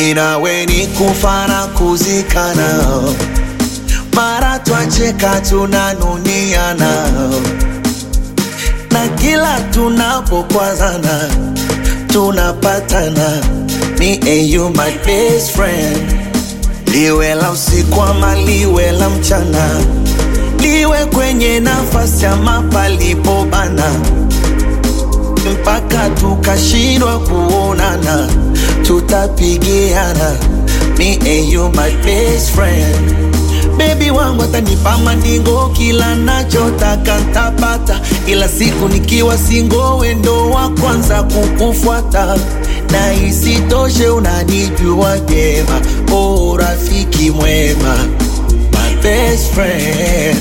mimi nawe ni kufa na kuzikana, mara twacheka tunanuniana, na kila tunapokwazana tunapatana. Me and you my best friend, liwe la usiku ama liwe la mchana, liwe kwenye nafasi ama palipobana mpaka tukashindwa kuonana, tutapigiana. Me and you my best friend, baby wangu atanipa mandingo, kila nachotaka ntapata, ila siku nikiwa singo, wendo wa kwanza kukufuata na isitoshe unanijua vyema, oh rafiki mwema, my best friend.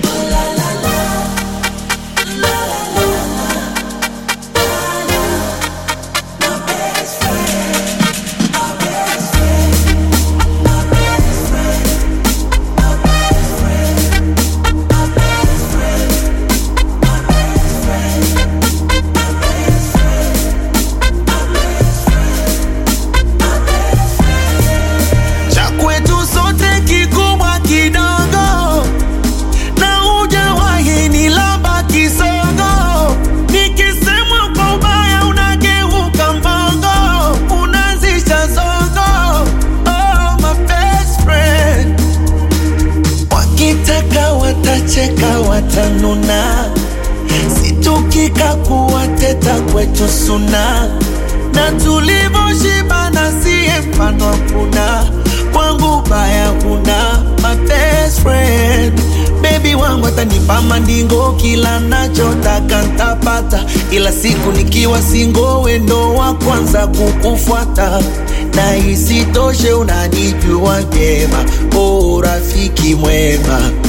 cha kwetu sote kikubwa kidogo, na hujawahi ni lamba kisogo. Nikisemwa kwa ubaya unageuka mbogo, unazisha zogo. Oh, my best friend. Wakitaka watacheka, watanuna, situkika kuwateta kwetu suna na tulivyoshibana siye mfano hakuna kwangu baya huna my best friend bebi wangu atanipa mandingo kila nachotaka ntapata ila siku nikiwa singo wendo wa kwanza kukufuata na isitoshe unanijua vyema o rafiki mwema